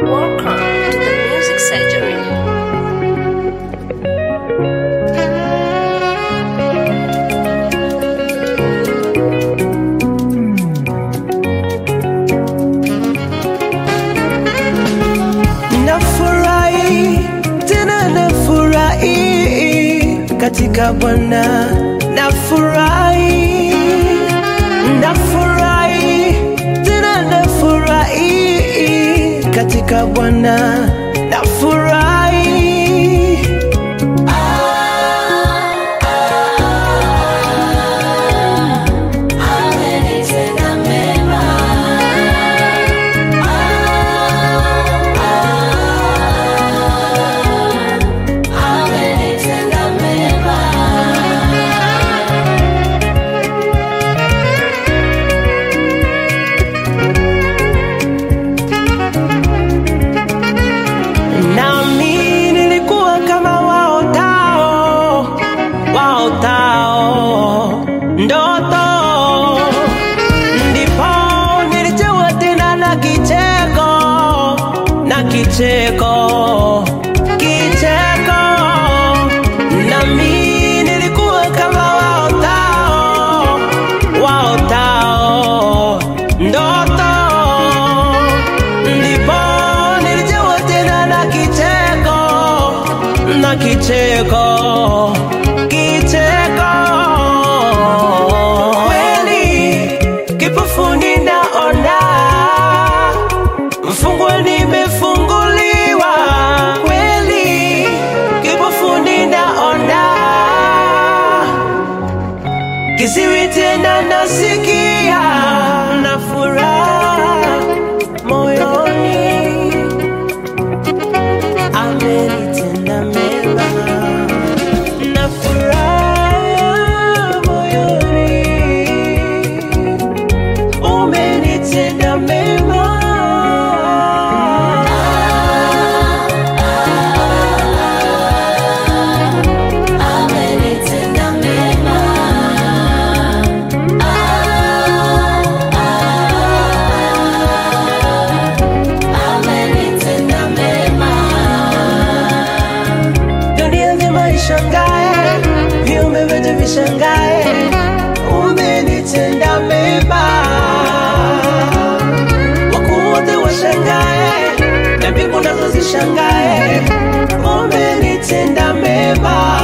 Welcome to the Music Surgery. Nafurahi tena nafurahi katika Bwana, nafurahi nafurahi tena nafurahi katika Bwana, nafurahi nami nilikuwa kama waotao waotao ndoto, ndipo nilichewa tena na kicheko na kicheko kicheko, nami nilikuwa kama waotao waotao ndoto ndipo nilijewa tena na kicheko na kicheko kicheko kweli kipofuni naona mfungwa nimefunguliwa kweli kipofuni naona Kiziwi tena nasikia na furaha moyoni, amenitenda mema na furaha moyoni, umenitenda mema. dunia nzima ishangae, viumbe vyote vishangae, umenitenda mema. Wakuu wote washangae, na mbingu nazo zishangae, umenitenda mema.